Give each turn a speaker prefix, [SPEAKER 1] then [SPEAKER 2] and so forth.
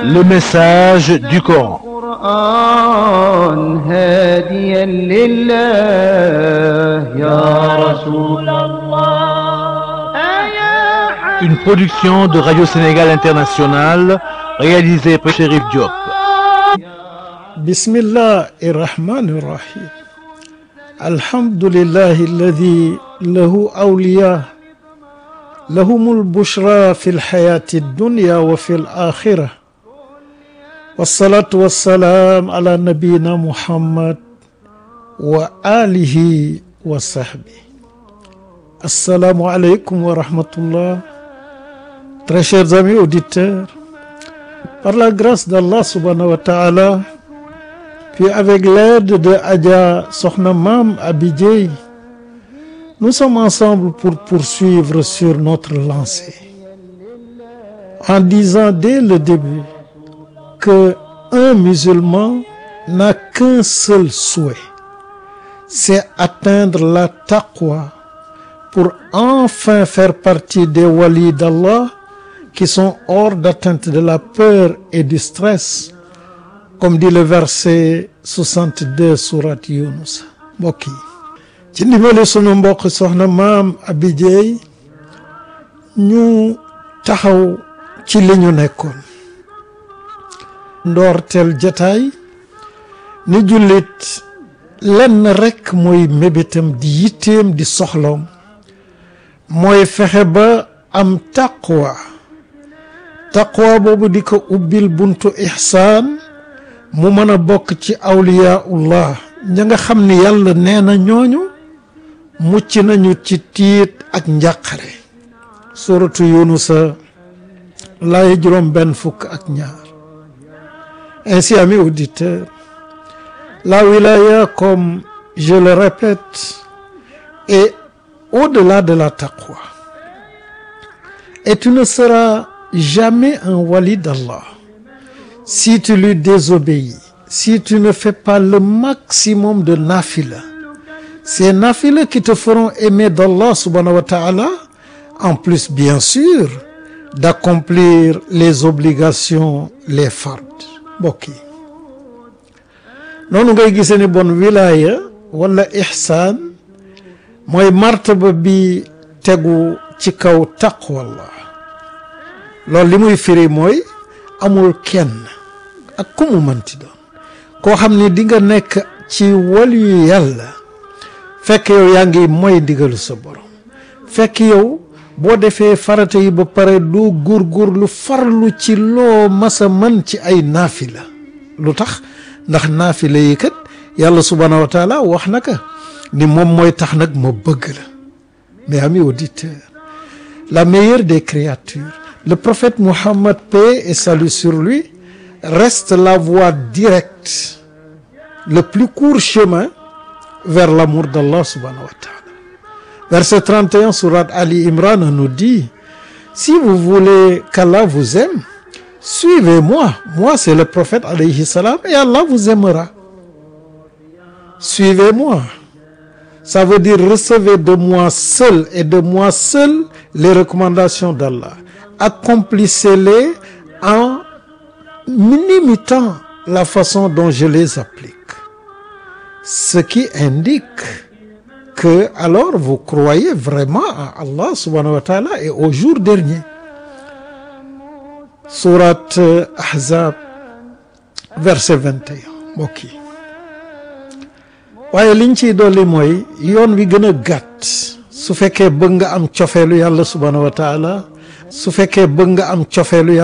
[SPEAKER 1] le message du Coran.
[SPEAKER 2] القرآن هاديا لله يا رسول الله يا
[SPEAKER 1] Une production de Radio Sénégal International réalisée par Chérif Diop.
[SPEAKER 3] بسم الله الرحمن الرحيم الحمد لله الذي له أولياء لهم البشرى في الحياة الدنيا وفي الآخرة والصلاة والسلام على نبينا محمد وآله وصحبه السلام عليكم ورحمة الله Très chers amis auditeurs, par la grâce d'Allah subhanahu wa ta'ala, puis avec l'aide de Adja Sokhna Mam Abidjey, nous sommes ensemble pour poursuivre sur notre lancée. En disant dès le début que un musulman n'a qu'un seul souhait, c'est atteindre la taqwa pour enfin faire partie des walis d'Allah qui sont hors d'atteinte de la peur et du stress comme dit le verset 62 surat Yunus mbokk yi ci ndimbali sunu mbokk soxna maam Abidjey ñu taxaw ci li ñu nekkoon ndoorteel jataay ni jullit lenn rekk mooy mébétam di yitteem di soxloom mooy fexe ba am taqwa taqwa boobu di ko ubbil buntu ihsaan mu mën a bokk ci awliyaullah ña nga xam ni yàlla nee na ñooñu mucc nañu ci tiit ak njàqare suratu yunusa laay juróom benn fukk ak ñaar ainsi amis auditeurs la wilaya comme je le répète est au-delà de la taqwa et tu ne seras jamais un wali d'Allah si tu lui désobéis si tu ne fais pas le maximum de nafila ces nafila qui te feront aimer d'Allah subhanahu wa ta'ala en plus bien sûr d'accomplir les obligations les fards mbokk yi noonu ngay gisee ni bon wilaya wala ihsaan mooy martaba bi tegu ci kaw taqwallah loolu li muy firi mooy amul kenn ak ku mu mënti doon koo xam ni di nga nekk ci waliyu yàlla fekk yow yaa ngi mooy ndigalu sa borom fekk yow boo defee farata yi ba pare du góorgóor lu farlu ci loo masa mën ci ay naafila lu tax ndax naafila yi kat yàlla subhanahu wa taala wax na ka ni moom mooy tax nag ma bëgg la mais amis auditeurs la meilleure des créatures le prophète Mohammed paix et salut sur lui reste la voie directe le plus court chemin vers l'amour d'Allah subhanahu wa ta'ala verset 31 sourate Ali Imran nous dit si vous voulez qu'Allah vous aime suivez-moi moi c'est le prophète alayhi salam et Allah vous aimera suivez-moi ça veut dire recevez de moi seul et de moi seul les recommandations d'Allah accomplissez-les en imitant la façon dont je les applique ce qui indique que alors vous croyez vraiment à Allah subhanahu wa ta'ala et au jour dernier sourate Ahzab verset 21 mbokk yi waaye liñ ciy dolli mooy yoon wi gën a gàtt su fekkee bëgg nga am cofeelu yàlla subhanahu wa ta'ala su fekkee bëgg nga am cofeelu yàlla